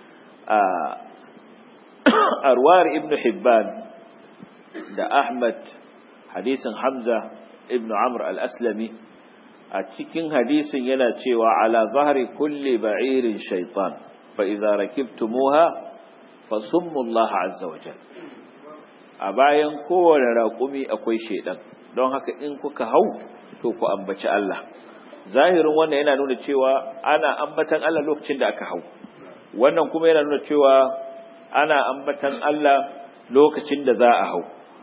a ruwar ibn hibban da ahmad hadisin hamza ibn amr al-aslami a cikin hadisin yana cewa ala zahri kulli ba'irin shaitan fa idza rakibtumuha fasummu Allah azza wa jal a bayan kowane raƙumi akwai shaidan don haka in kuka hau to ku ambaci Allah zahirin wannan yana nuna cewa ana ambatan Allah lokacin da aka hau wannan kuma yana nuna cewa ana ambatan Allah lokacin da za a hau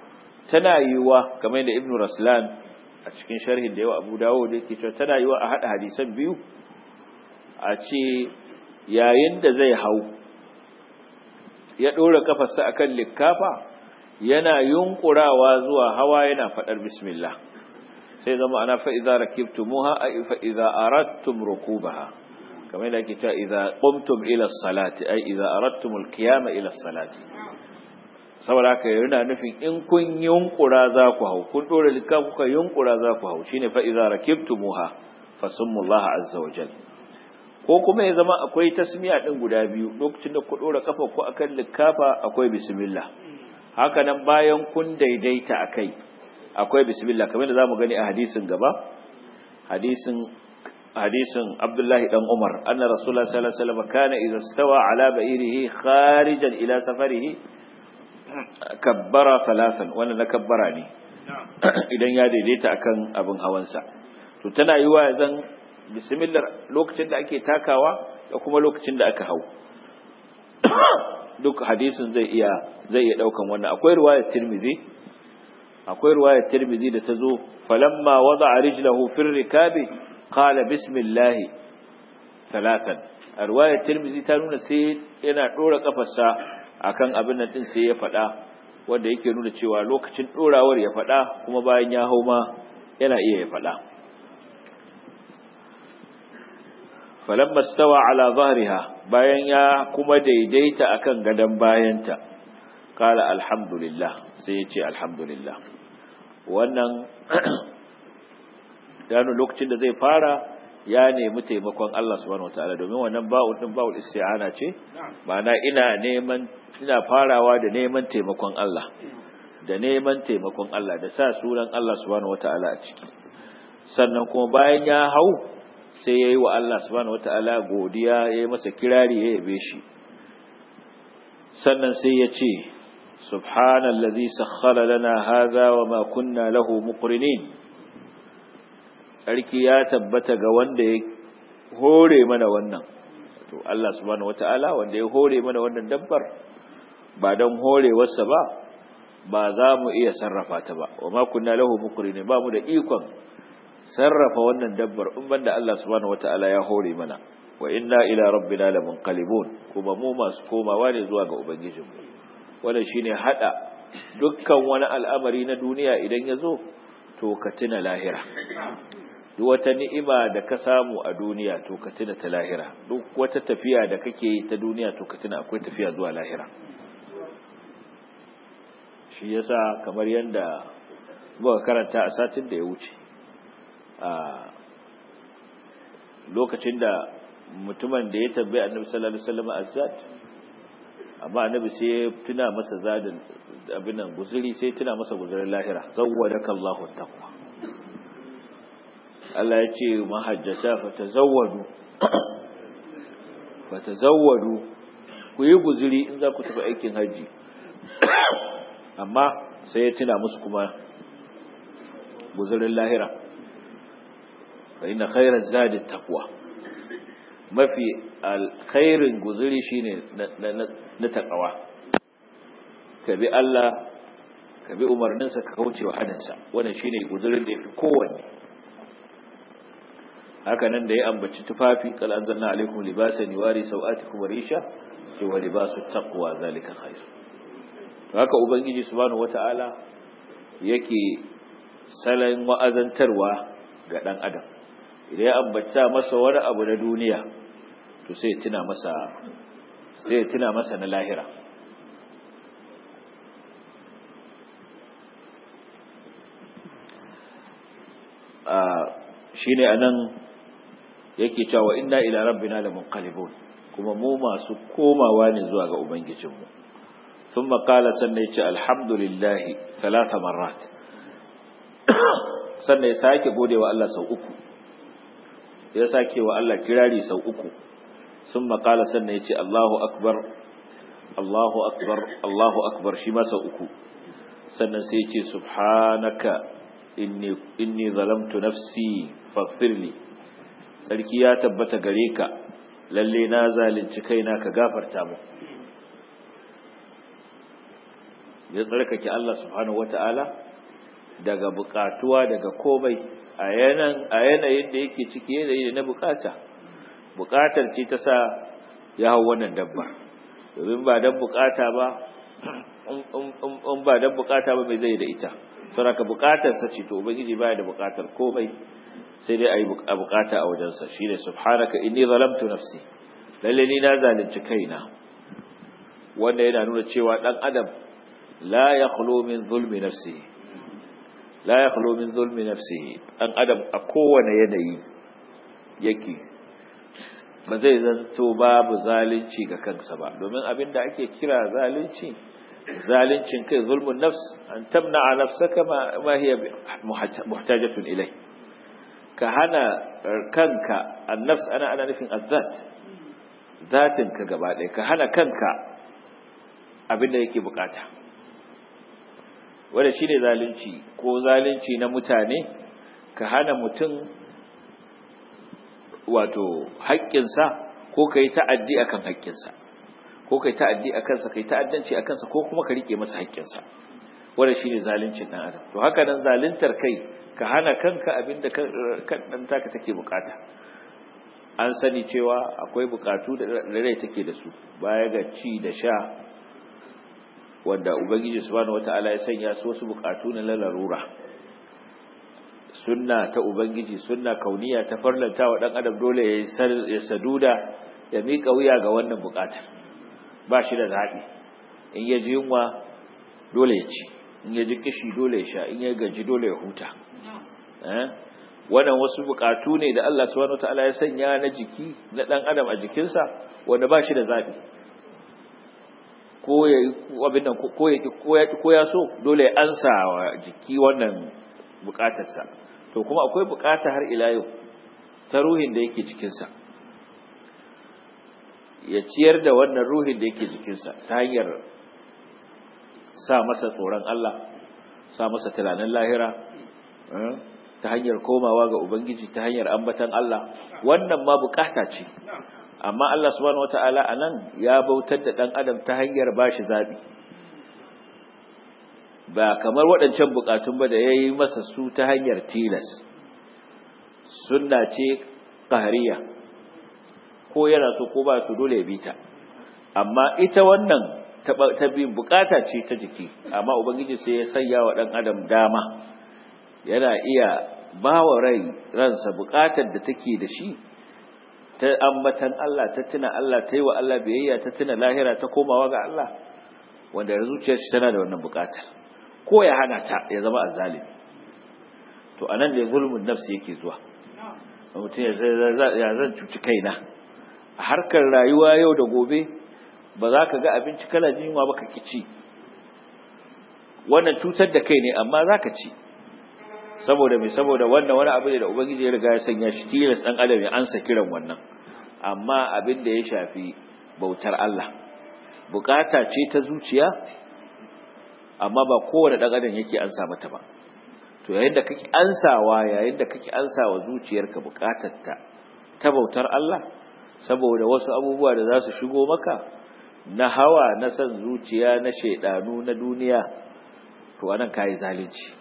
tana yiwuwa kamar da ibnu raslan a cikin sharhin da yawa abu dawo da yake cewa tana yiwuwa a haɗa hadisan biyu a ce yayin da zai hau ya ɗora kafarsa akan likkafa yana yunkurawa zuwa hawa yana faɗar bismillah sai zama ana fa'iza rakibtumuha a fa'iza arattum rukubaha kamar yadda ake cewa idza qumtum ila salati ai idza arattum alqiyama ila salati saboda haka yana nufin in kun yunkura za ku hau kun dora likka kuka yunkura za ku hau shine fa idza rakibtumuha fasumullah azza wajal ko kuma ya zama akwai tasmiya din guda biyu lokacin da ku dora kafa ku akan likkafa akwai bismillah haka nan bayan kun daidaita akai akwai bismillah kamar da zamu gani a hadisin gaba hadisin hadisin Abdullahi dan Umar anna Rasulullah sallallahu alaihi wasallam kana idza stawa ala ba'irihi kharijan ila safarihi kabbara thalathan wannan na kabbara ne idan ya daidaita akan abin hawansa to tana yiwa zan bismillah lokacin da ake takawa da kuma lokacin da aka hau duk hadisin zai iya zai iya daukan wannan akwai riwayar Tirmidhi akwai riwayar Tirmidhi da tazo falamma wada'a rijlahu fi rikabi qala bismillah thalathan riwayar Tirmidhi ta nuna sai yana dora kafarsa akan abin nan din sai ya fada wanda yake nuna cewa lokacin dorawar ya fada kuma bayan ya hau ma yana iya ya fada falamma stawa ala zahriha bayan ya kuma daidaita akan gadan bayanta qala alhamdulillah sai ya ce alhamdulillah wannan gano lokacin da zai fara ya nemi taimakon Allah subhanahu wataala domin wannan ba'ul din ba'ul isti'ana ce ma'ana ina neman ina farawa da neman taimakon Allah da neman taimakon Allah da sa sunan Allah subhanahu wataala a ciki sannan kuma bayan ya hau sai ya yi wa Allah subhanahu wata'ala godiya ya yi masa kirari ya yabe shi sannan sai ya ce subhanallazi sakhkhara lana hadha wa ma kunna lahu muqrinin sarki ya tabbata ga wanda ya hore mana wannan to Allah subhanahu wata'ala wanda ya hore mana wannan dabbar ba don horewarsa ba ba za mu iya sarrafa ta ba wa ma kunna lahu muqrinin ba mu da ikon sarrafa wannan dabbar in banda Allah subhanahu wataala ya hore mana wa inna ila rabbina lamunqalibun kuma mu masu komawa ne zuwa ga ubangijinmu wannan shine hada dukkan wani al'amari na duniya idan ya zo to ka tuna lahira duk wata ni'ima da ka samu a duniya to ka tuna ta lahira duk wata tafiya da kake yi ta duniya to ka tuna akwai tafiya zuwa lahira shi yasa kamar yanda muka karanta a satin da ya wuce a lokacin da mutumin da ya tambaye annabi sallallahu alaihi wasallam azzad amma annabi sai ya tuna masa zadin abin nan guzuri sai tuna masa guzurin lahira zawwadaka Allahu taqwa Allah ya ce mahajjata fatazawwadu fatazawwadu ku yi guzuri in za ku tafi aikin haji amma sai ya tuna musu kuma guzurin lahira فإن خير الزاد التقوى ما في الخير guzuri shine na taqwa ka bi Allah ka bi umarninsa ka kauce wa hadansa wannan shine guzurin da yafi kowanne haka nan da ya ambaci tufafi qal anzalna alaikum libasan yuwari sawatikum warisha sai wa libasu taqwa zalika khair haka ubangiji subhanahu wataala yake salan wa'azantarwa ga dan adam idan ya ambata masa wani abu na duniya to sai tuna masa sai tuna masa na lahira a shine anan yake cewa inna ila rabbina lamunqalibun kuma mu masu komawa ne zuwa ga ubangijinmu ثم قال سنة الحمد لله ثلاث مرات sannan ya sake gode wa Allah sau uku ya sake wa Allah kirari sau uku sun makala sannan ya ce Allahu akbar Allahu akbar Allahu akbar shi ma sau uku sannan sai ya ce subhanaka inni inni zalamtu nafsi faghfirli sarki ya tabbata gare ka lalle na zalunci kaina ka gafarta mu ya tsarkake Allah subhanahu wata'ala daga bukatuwa daga komai a yanayin da yake ciki yanayi na bukata bukatar ce ta sa ya hau wannan dabba domin ba dan bukata ba in ba dan bukata ba mai zai da ita saboda bukatar sa ce to ubangiji baya da bukatar komai sai dai ayi bukata a wajensa shine subhanaka inni zalamtu nafsi lalle ni na zalunci kaina wanda yana nuna cewa dan adam la yakhlu min zulmi nafsihi la yakhlu min zulmi nafsihi dan adam a kowane yanayi yake ba zai zanto babu zalunci ga kansa ba domin abinda ake kira zalunci zalincin kai zulmun nafs an tamna nafsaka ma ma hiya muhtajatun ilai ka hana kanka annafs ana ana nufin azzat zatin ka gaba ɗaya ka hana kanka abinda yake bukata wanda shine zalunci ko zalunci na mutane ka hana mutum wato haƙƙinsa ko ka yi ta'addi a kan haƙƙinsa ko ka yi ta'addi a kansa ka yi ta'addanci a kansa ko kuma ka riƙe masa haƙƙinsa wanda shi ne zaluncin ɗan adam to haka nan zaluntar kai ka hana kanka abin da kan ɗan taka take bukata an sani cewa akwai bukatu da rai take da su baya ga ci da sha wanda ubangiji subhanahu wata'ala ya sanya su wasu bukatu na larura sunna ta ubangiji sunna kauniya ta farlanta wa dan adam dole ya saduda ya mika wuya ga wannan bukatar ba shi da zabi in ya ji yunwa dole ya ci in ya ji kishi dole ya sha in ya gaji dole ya huta eh wannan wasu bukatu ne da Allah subhanahu wataala ya sanya na jiki na dan adam a jikinsa wanda ba shi da zabi ko ya abin nan ko ya ko ya so dole ya ansa wa jiki wannan bukatarsa to kuma akwai bukata har ila yau ta ruhin da yake jikinsa ya ciyar da wannan ruhin da yake jikinsa ta hanyar sa masa tsoron Allah sa masa tunanin lahira ta hanyar komawa ga ubangiji ta hanyar ambatan Allah wannan ma bukata ce amma Allah subhanahu wataala anan ya bautar da dan adam ta hanyar bashi zabi ba kamar waɗancan bukatun ba da ya yi masa su ta hanyar tilas sunna ce ƙahariya ko yana so ko ba su dole ya bita amma ita wannan ta bi bukata ce ta jiki amma ubangiji sai ya sanya wa ɗan adam dama yana iya ba wa rai ransa bukatar da take da shi ta ambatan Allah ta tuna Allah ta yi wa Allah biyayya ta tuna lahira ta komawa ga Allah wanda zuciyar shi tana da wannan bukatar ko ya hana ta ya zama azzalimi to anan da zulmun nafsi yake zuwa mutum ya zan cuci kaina a harkar rayuwa yau da gobe ba za ka ga abinci kala jinwa ba ka ci wannan cutar da kai ne amma za ka ci saboda mai saboda wannan wani abu ne da ubangiji ya riga ya sanya shi tilas dan adam ya ansa kiran wannan amma abin da ya shafi bautar Allah bukata ce ta zuciya amma ba kowane ɗan adam yake ansa mata ba to yayin da kake ansawa yayin da kake ansawa zuciyarka bukatarta ta bautar Allah saboda wasu abubuwa da za su shigo maka na hawa na san zuciya na shaidanu na duniya to anan kai zalunci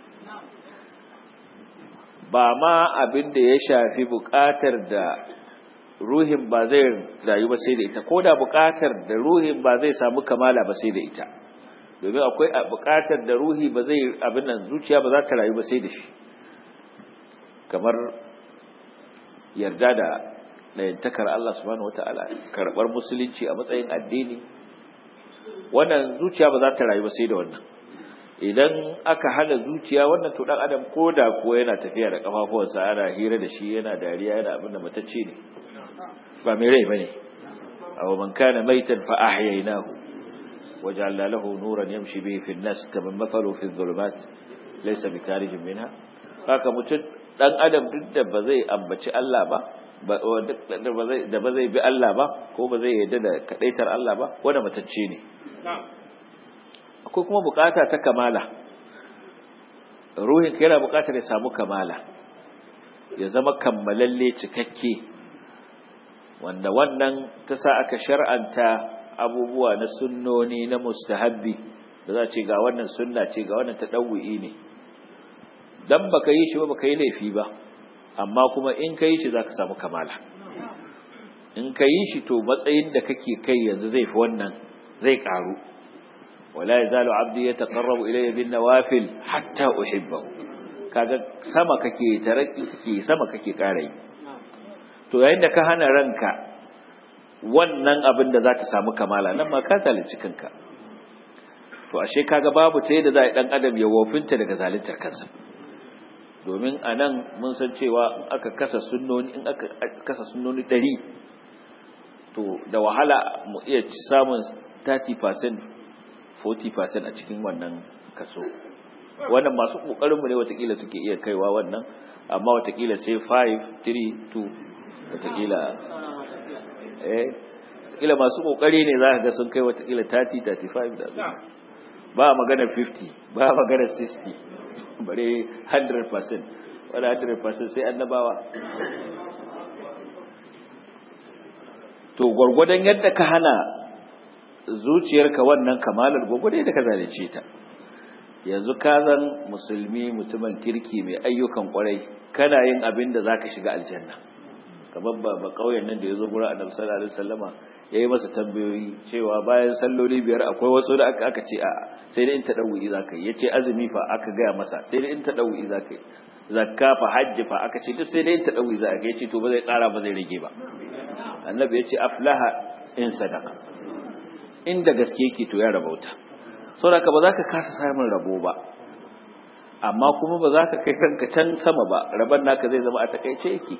ba ma abin da ya shafi bukatar da ruhin ba zai rayu ba sai da ita ko da bukatar da ruhin ba zai samu kamala ba sai da ita domin akwai buƙatar da ruhi ba zai abin nan zuciya ba za ta rayu ba sai da shi kamar yarda da ɗayantakar Allah subhanahu wata'ala karɓar musulunci a matsayin addini wannan zuciya ba za ta rayu ba sai da wannan idan aka hana zuciya wannan to dan adam ko da ko yana tafiya da kafafuwansa ana hira da shi yana dariya yana abin da matacce ne ba mai rai bane aw man kana maitan fa ahyaynahu وجعلنا له نورا يمشي به في الناس كمن مثله في الظلمات ليس بخارج منها haka mutum dan adam duk da ba zai ambaci Allah ba da ba zai bi Allah ba ko ba zai yarda da kadaitar Allah ba wanda matacce ne akwai kuma bukata ta kamala ruhin ka yana bukatar ya samu kamala ya zama kammalalle cikakke wanda wannan ta sa aka shar'anta abubuwa na sunnoni na mustahabbi da za ce ga wannan sunna ce ga wannan tadawwi ne dan baka yi shi ba baka yi laifi ba amma kuma in ka yi shi zaka samu kamala in ka yi shi to matsayin da kake kai yanzu zai fi wannan zai karu wala yazalu abdi yataqarrabu ilayya bin nawafil hatta uhibbahu kaga sama kake taraki kake sama kake kara yi to yayin da ka hana ranka wannan abin da za ta samu kamala nan ma ka zalunci kanka to ashe kaga babu ta yadda za a dan adam ya wofinta daga zaluntar kansa domin a nan mun san cewa in aka kasa sunnoni in aka kasa sunnoni ɗari to da wahala mu iya samun 30% 40% a cikin wannan kaso wannan masu ƙoƙarinmu ne watakila suke iya kaiwa wannan amma watakila sai 5 3 2 watakila eh watakila masu ƙoƙari ne za ka ga sun kai watakila 30 35 da ba magana 50 ba magana 60 bare 100% wadda 100% sai annabawa to gwargwadon yadda ka hana zuciyarka wannan kamalar gwargwadon yadda ka zalunce ta yanzu ka zan musulmi mutumin kirki mai ayyukan kwarai kana yin abin da zaka shiga aljanna kamar ba ba kauyen nan da yazo gurin annabi sallallahu alaihi wasallama yayi masa tambayoyi cewa bayan salloli biyar akwai wasu da aka aka ce a sai dai in ta dawi zaka yi yace azumi fa aka gaya masa sai dai in ta dawi zaka yi zakka fa hajji fa aka ce duk sai dai in ta dawi zaka yi yace to ba zai kara ba zai rage ba annabi yace aflaha in sadaqa inda gaske yake to ya rabauta saboda ba za ka kasa samun rabo ba amma kuma ba za ka kai kanka can sama ba raban naka zai zama a takaice yake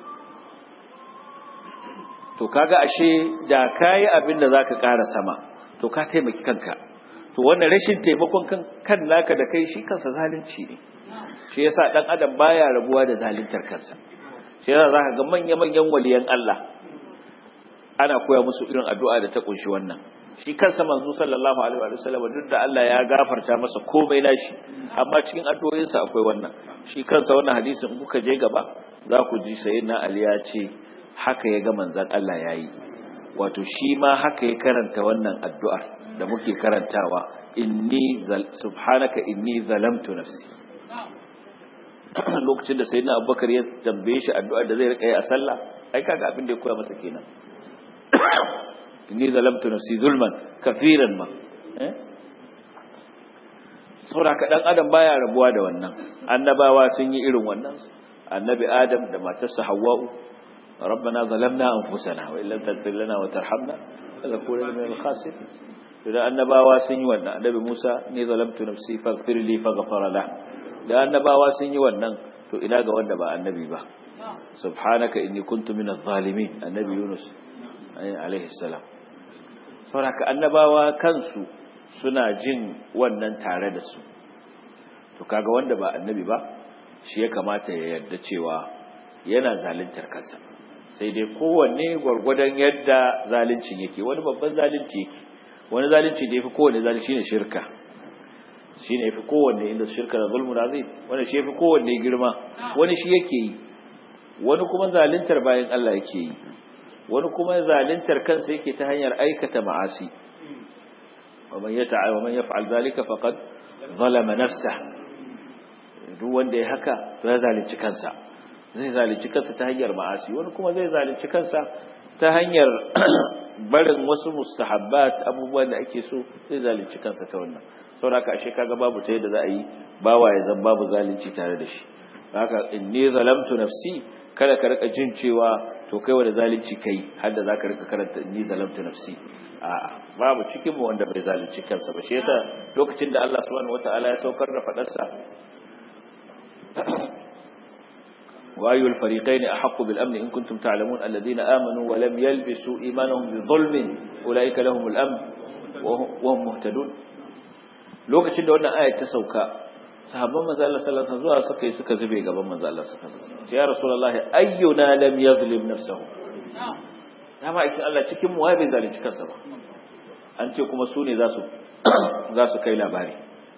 to kaga ashe da kayi abin da zaka ƙara sama to ka taimaki kanka to wannan rashin taimakon kan kan naka da kai shi kansa zalunci ne shi yasa dan adam baya rabuwa da zaluntar kansa shi yasa zaka ga manya manyan waliyan Allah ana koya musu irin addu'a da ta kunshi wannan shi kansa manzo sallallahu alaihi wa sallam duk da Allah ya gafarta masa komai nashi amma cikin addu'o'insa akwai wannan shi kansa wannan hadisin kuka je gaba za ku ji sayyidina Ali ya ce haka ya ga manzan Allah ya yi wato shi ma haka ya karanta wannan addu'ar da muke karantawa inni subhanaka inni zalamtu nafsi lokacin da sayyidina abubakar ya tambaye shi addu'ar da zai rika yi a sallah ai kaga abin da ya koya masa kenan inni zalamtu nafsi zulman kafiran ma saboda ka dan adam baya rabuwa da wannan annabawa sun yi irin wannan annabi adam da matarsa hawwa'u ربنا ظلمنا أنفسنا وإن لم تغفر لنا وترحمنا لنكونن من الخاسرين إذا النباوة سن يوانا النبي موسى ني ظلمت نفسي فاغفر لي فغفر له da annabawa sun yi wannan to ina ga wanda ba annabi ba subhanaka inni kuntu minadh zalimin annabi yunus alaihi salam saboda annabawa kansu suna jin wannan tare da su to kaga wanda ba annabi ba shi ya kamata ya yarda cewa yana zaluntar kansa sai dai kowanne gwargwadon yadda zalincin yake wani babban zalunci yake wani zalunci da yafi kowanne zalunci shine shirka shine yafi kowanne inda shirka da zulmun azim wani shi yafi kowanne girma wani shi yake yi wani kuma zaluntar bayan Allah yake yi wani kuma zaluntar kansa yake ta hanyar aikata ma'asi ومن يتعى ومن يفعل ذلك فقد ظلم نفسه duk wanda ya haka ya zalunci kansa zai zalunci kansa ta hanyar ma'asi wani kuma zai zalunci kansa ta hanyar barin wasu mustahabbat abubuwan da ake so zai zalunci kansa ta wannan saboda ashe kaga babu ta yadda za a yi bawa ya zan babu zalunci tare da shi haka inni zalamtu nafsi kada ka rika jin cewa to kai wanda zalunci kai har da zaka rika karanta inni zalamtu nafsi a'a babu cikin mu wanda bai zalunci kansa ba shi yasa lokacin da Allah subhanahu wataala ya saukar da fadarsa وأي الفريقين أحق بالأمن إن كنتم تعلمون الذين آمنوا ولم يلبسوا إيمانهم بظلم أولئك لهم الأمن وهم مهتدون lokacin da wannan ayat ta sauka sahabban manzo Allah sallallahu alaihi wasallam suka yi suka zube gaban manzo Allah sallallahu alaihi wasallam ya rasulullah ayyuna lam yadhlim nafsahu dama ikin Allah cikin mu wai bai zalunci kansa ba an ce kuma su ne za su za su kai labari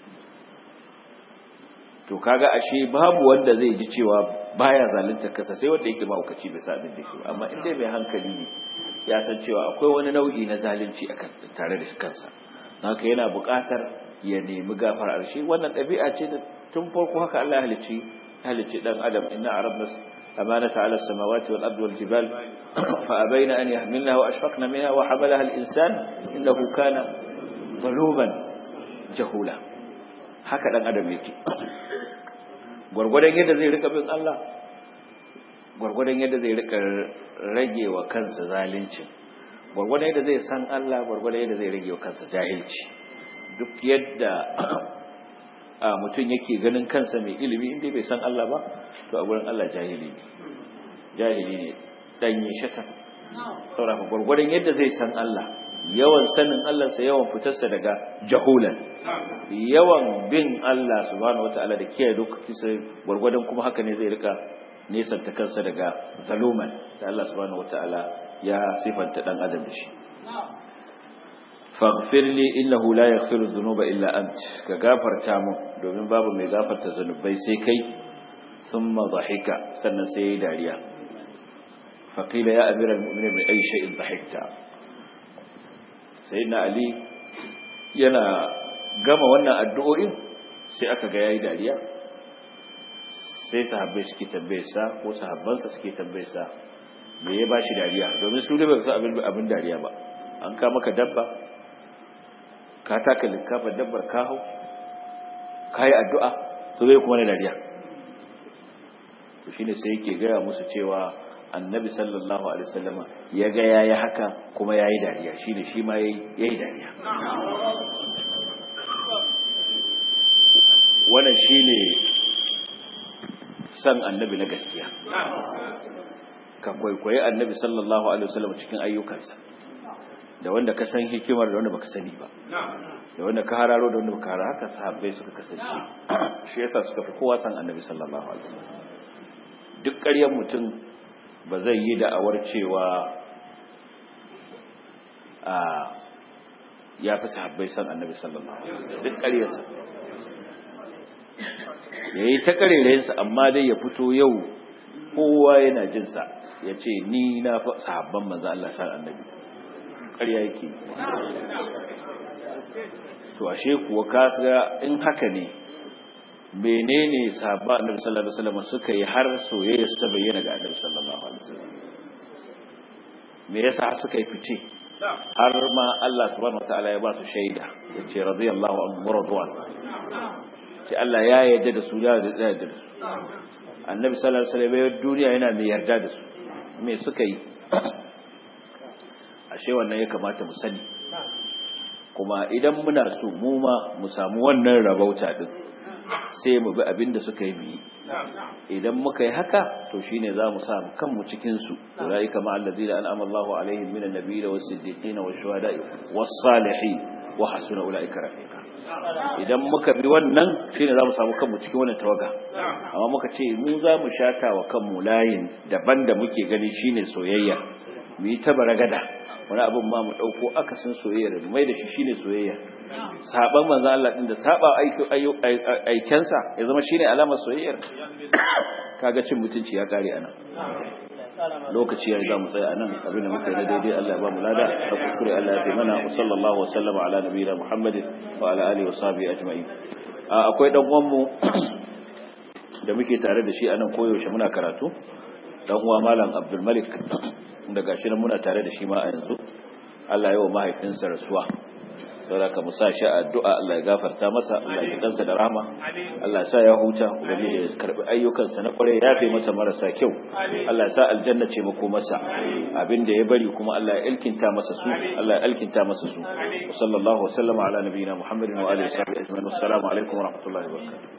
to kaga ashe babu wanda zai ji cewa baya zalunta kansa sai wanda yake mahaukaci bai sa abin da shi amma in dai mai hankali ne ya san cewa akwai wani nau'i na zalunci a kansa tare da kansa haka yana buƙatar ya nemi gafara shi wannan ɗabi'a ce da tun farko haka Allah ya halicci halicci dan adam inna arabna amanata ala samawati wal ardi wal jibal fa abaina an yahmilnaha wa ashfaqna minha wa hamalaha al insan innahu kana zaluman jahula haka dan adam yake gwargwadon yadda zai rika bin Allah gwargwadon yadda zai rika rage wa kansa zalincin gwargwadon yadda zai san Allah gwargwadon yadda zai rage wa kansa jahilci duk yadda a mutum yake ganin kansa mai ilimi inda bai san Allah ba to a gurin Allah jahili ne jahili ne danyi shatan sauraka gwargwadon yadda zai san Allah yawan sanin Allah sa yawan fitarsa daga jahulan yawan bin Allah subhanahu wataala da kiyaye dokokinsa gwargwadon kuma haka ne zai rika nesanta kansa daga zaluman da Allah subhanahu wataala ya sifanta dan adam da shi faghfir li innahu la yaghfiru dhunuba illa ant ka gafarta mu domin babu mai gafarta zanubai sai kai thumma dhahika sannan sai yayi dariya faqila ya amira almu'minin bi ayi shay'in dhahikta sayyidina ali yana gama wannan addu'o'in sai aka ga yayi dariya sai sahabbai suke tambaye sa ko sahabbansa suke tambaye sa me ya bashi dariya domin su ne ba su abin abin dariya ba an ka maka dabba ka taka likkafar dabbar ka hau ka yi addu'a to zai kuma na dariya to shi ne sai yake gaya musu cewa annabi sallallahu alaihi wasallama ya ga ya yi haka kuma ya yi dariya shi ne shi ma ya yi dariya wannan shi ne san annabi na gaskiya ka kwaikwayi annabi sallallahu alaihi wasallama cikin ayyukansa da wanda ka san hikimar da wanda baka sani ba da wanda ka hararo da wanda baka hararo haka sahabbai suka kasance shi yasa suka fi kowa san annabi sallallahu alaihi wasallam duk ƙaryar mutum ba zai yi da'awar cewa a ya fi sahabbai san annabi sallallahu alaihi wasallam duk ƙaryarsa ya yi ta ƙarerayensa amma dai ya fito yau kowa yana jinsa ya ce ni na fi sahabban manzo Allah san annabi ƙarya yake to ashe kuwa ka ga in haka ne menene sahabba annabi sallallahu alaihi wasallam suka yi har soyayya su ta bayyana ga annabi sallallahu alaihi wasallam me yasa suka yi fice har ma Allah subhanahu wataala ya ba su shaida yace radiyallahu anhu radwan ce Allah ya yarda da su ya yarda da su annabi sallallahu alaihi wasallam duniya yana mai yarda da su me suka yi ashe wannan ya kamata mu sani kuma idan muna so mu ma mu samu wannan rabauta din sai mu bi abin da suka yi biyi idan muka yi haka to shine za mu samu kanmu cikin su ulaika ma allazina an'ama Allahu alaihim minan nabiyyi was-siddiqin wash-shuhada'i was-salihin wa hasuna ulaika rafiqa idan muka bi wannan shine za mu samu kanmu cikin wannan tawaga amma muka ce mu za mu shata wa kanmu layin daban da muke gani shine soyayya mu yi ta baragada wani abin ma mu ɗauko akasin soyayya mai da shi shine soyayya saban manzo Allah din da saba aikensa ya zama shine alamar soyayyar kaga cin mutunci ya kare anan lokaci ya za mu tsaya anan abin da muka yi na daidai Allah ya ba mu lada da kuskure Allah ya fi mana wa sallallahu wa sallama ala nabiyina Muhammadin wa ala alihi wa sahbihi ajma'in akwai dan uwan mu da muke tare da shi anan koyaushe muna karatu dan uwa malam Abdul Malik da gashi nan muna tare da shi ma a yanzu Allah ya wa mahaifinsa rasuwa saboda ka musa shi addu'a Allah ya gafarta masa Allah ya kansa da rahama Allah ya sa ya huta ubangiji ya karbi ayyukansa na kware ya fi masa marasa kyau Allah ya sa aljanna ce mako masa abin da ya bari kuma Allah ya ilkinta masa su Allah ya alkinta masa su sallallahu wa sallama ala nabiyina Muhammadin wa alihi wa sahbihi ajma'in assalamu alaikum wa rahmatullahi wa barakatuh